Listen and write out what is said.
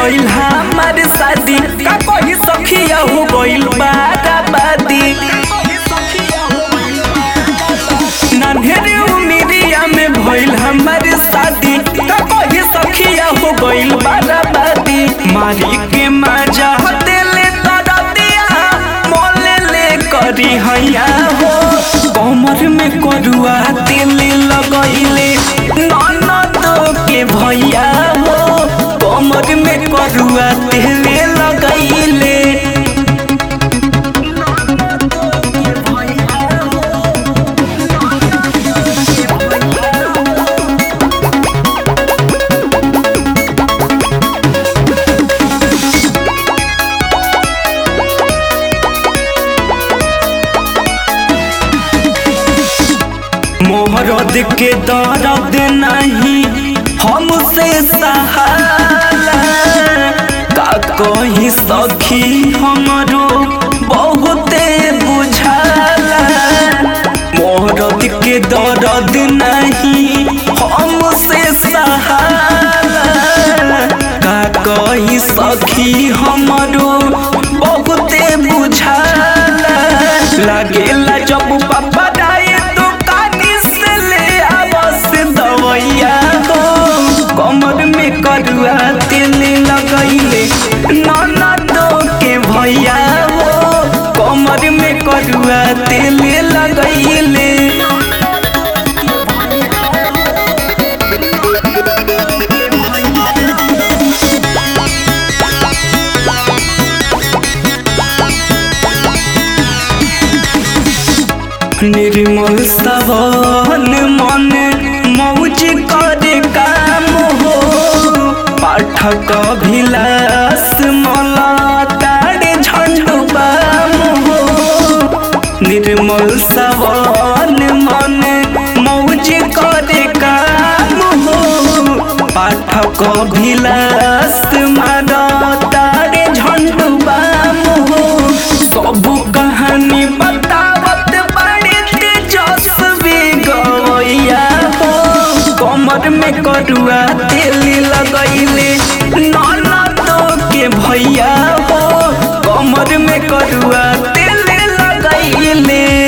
भइल हमार शादी का कही सखिया हो गइल बाराबादी नन्हेरे उमिरिया में भइल हमार शादी का कही सखिया हो गइल बाराबादी मारी के मजा देले तरतिया मोले ले करी हैया हो कमर में करुआ तेल लगैले ननद के भैया हो कमर में करुआ तेल लगैले मोहरद के दर्द नहीं हमसे सहाला का कही सखी हमरो बहुते बुझाला मोहरद के दर्द नहीं हमसे सहाला का कही सखी हमरो बहुते बुझाला लागेला जब पापा डाए दुकानी से ले आवस दवैया हो कमर में करुआ तेल लगैले ननद के भैया हो कमर में करुआ तेल लगैले निर्मल सवन मन मौज करे काम हो पाठक भिलास मला तारे झंडू बाम हो निर्मल सवन मन मौज करे काम हो पाठक भिलास मारा तारे झंडू बाम हो सब कहानी बतावत बड़े तेजस्वी गवैया हो कमर में करुआ तेल लगैले ननद के भैया हो कमर में करुआ तेल लगैले